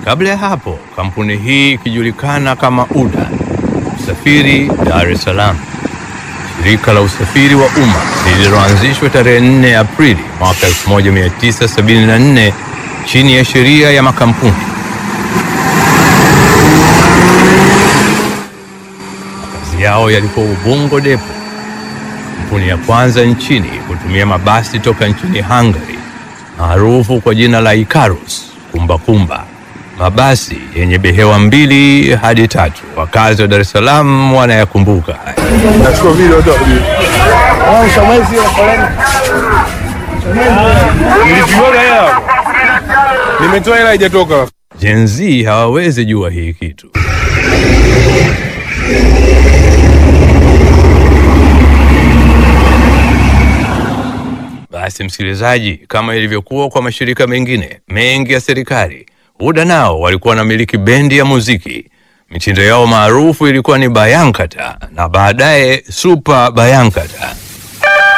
Kabla ya hapo, kampuni hii ikijulikana kama UDA Usafiri Dar es Salaam, shirika la usafiri wa umma lililoanzishwa tarehe 4 Aprili mwaka 1974 chini ya sheria ya makampuni. Makazi yao yalikuwa Ubungo Depo, kampuni ya kwanza nchini kutumia mabasi toka nchini Hungary maarufu kwa jina la Icarus kumbakumba, mabasi yenye behewa mbili hadi tatu. Wakazi wa Dar es Salaam wanayakumbuka haya. Nachukua video tu. Nilipiona hela. Nimetoa hela haijatoka. Gen Z hawawezi jua hii kitu. Basi msikilizaji, kama ilivyokuwa kwa mashirika mengine mengi ya serikali, UDA nao walikuwa wanamiliki bendi ya muziki. Mitindo yao maarufu ilikuwa ni Bayankata na baadaye Super Bayankata.